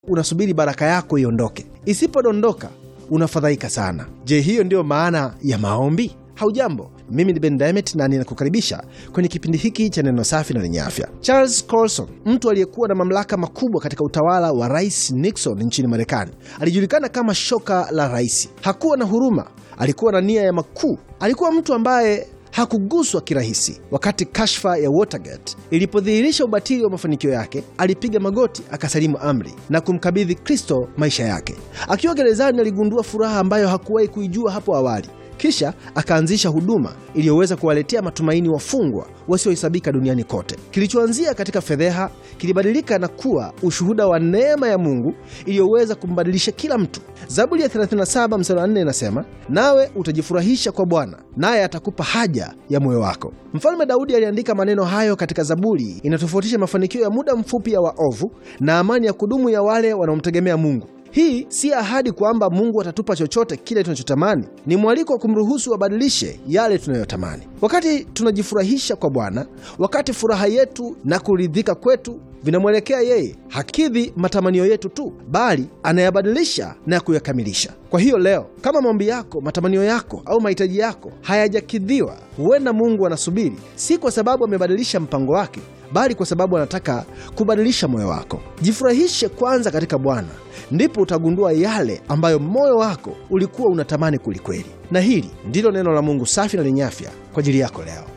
unasubiri baraka yako iondoke. Isipodondoka unafadhaika sana. Je, hiyo ndiyo maana ya maombi? Haujambo, mimi ni Ben Diamond na ninakukaribisha kwenye kipindi hiki cha neno safi na lenye afya. Charles Colson, mtu aliyekuwa na mamlaka makubwa katika utawala wa Rais Nixon nchini Marekani, alijulikana kama shoka la rais. Hakuwa na huruma, alikuwa na nia ya makuu. Alikuwa mtu ambaye hakuguswa kirahisi. Wakati kashfa ya Watergate ilipodhihirisha ubatili wa mafanikio yake, alipiga magoti, akasalimu amri na kumkabidhi Kristo maisha yake. Akiwa gerezani, aligundua furaha ambayo hakuwahi kuijua hapo awali. Kisha akaanzisha huduma iliyoweza kuwaletea matumaini wafungwa wasiohesabika duniani kote. Kilichoanzia katika fedheha kilibadilika na kuwa ushuhuda wa neema ya Mungu iliyoweza kumbadilisha kila mtu. Zaburi ya 37 mstari wa 4 inasema, nawe utajifurahisha kwa Bwana, naye atakupa haja ya moyo wako. Mfalme Daudi aliandika maneno hayo katika Zaburi. Inatofautisha mafanikio ya muda mfupi ya waovu na amani ya kudumu ya wale wanaomtegemea Mungu. Hii si ahadi kwamba Mungu atatupa chochote kile tunachotamani. Ni mwaliko wa kumruhusu abadilishe yale tunayotamani. Wakati tunajifurahisha kwa Bwana, wakati furaha yetu na kuridhika kwetu vinamwelekea yeye, hakidhi matamanio yetu tu, bali anayabadilisha na kuyakamilisha. Kwa hiyo leo, kama maombi yako, matamanio yako au mahitaji yako hayajakidhiwa, huenda Mungu anasubiri, si kwa sababu amebadilisha mpango wake, bali kwa sababu anataka kubadilisha moyo wako. Jifurahishe kwanza katika Bwana, ndipo utagundua yale ambayo moyo wako ulikuwa unatamani kwelikweli. Na hili ndilo neno la Mungu safi na lenye afya kwa ajili yako leo.